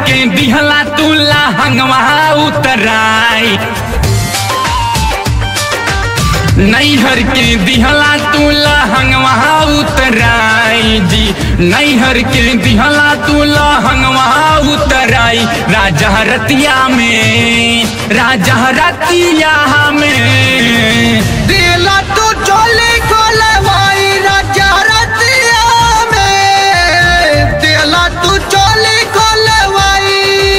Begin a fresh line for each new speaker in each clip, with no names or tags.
के दिहला तू लहंगवा उतराई नैहर के दिहला तू लहंगवा उतराई जी नैहर के दिहला तू लहंगवा उतराई राजा रतिया में राजा रतिया में
दिला तू चोली खोले भाई राजा रतिया में दिला तू चोली खोले भाई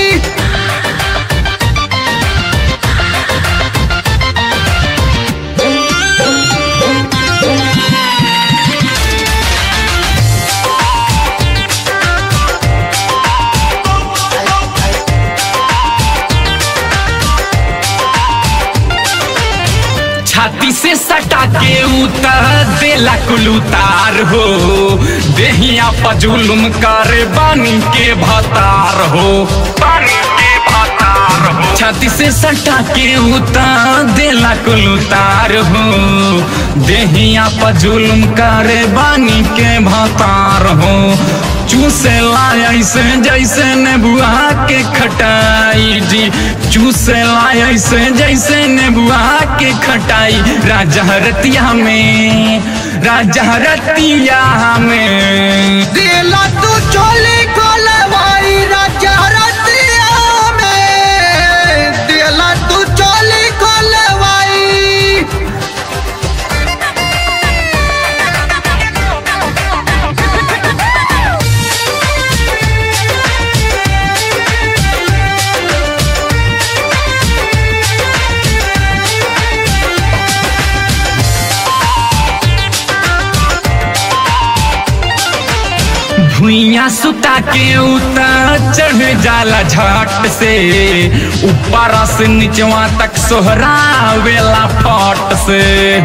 छाती से सटा के उतर देला कुल उतार हो देहिया पजुलुम करे बानी के भतार हो बानी के भतार हो छाती से सटा के उतर देला कुल उतार हो देहिया पजुलुम करे बानी के भतार हो चूसे ऐसे जैसे नेबुआ के खटाई जी चूसे ऐसे जैसे नेबुआ के खटाई राजा रतिया में राजा रतिया में
दिला तू चोली खोले भाई राजा रतिया में दिला तू चोली खोले भाई
भुइया सुता के उतर चढ़ जाला झट से ऊपर से निचवा तक सोहरावेला फट से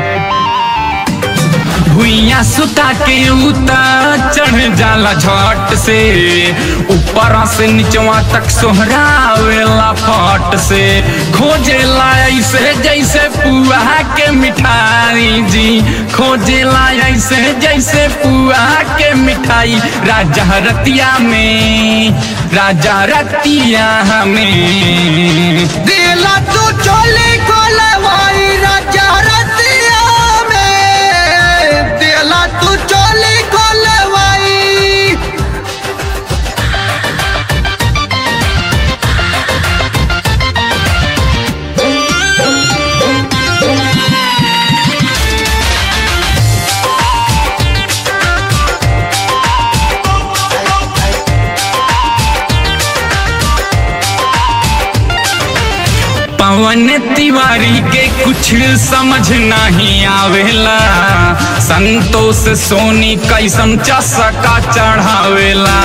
भुइया सुता के उतर चढ़ जाला झट से ऊपर से निचवा तक सोहरावेला फट से खोजेला ऐसे जैसे पुआ के मिठाई जी खोजेला ऐसे जैसे पुआ के मिठाई राजा रतिया में राजा रतिया में
दिला तू चोली खोले भाई राजा रतिया में दिला तू चोली खोले भाई
पवन तिवारी के कुछ समझ नहीं आवेला संतोष सोनी कैसन चसका चढ़ावेला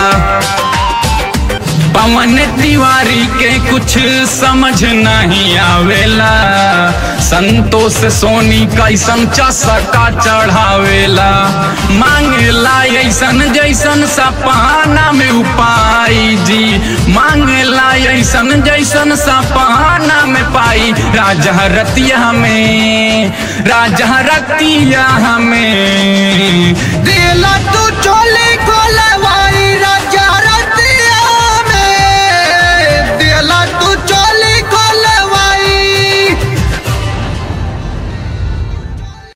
पवन तिवारी के कुछ समझ नहीं आवेला संतोष सोनी कैसन चसका चढ़ावेला मांगेला ऐसन जैसन सपना में उपाय जी मांगेला ऐसन जैसन सपना में पाई राजा रतिया में राजा रतिया में
दिला तू चोली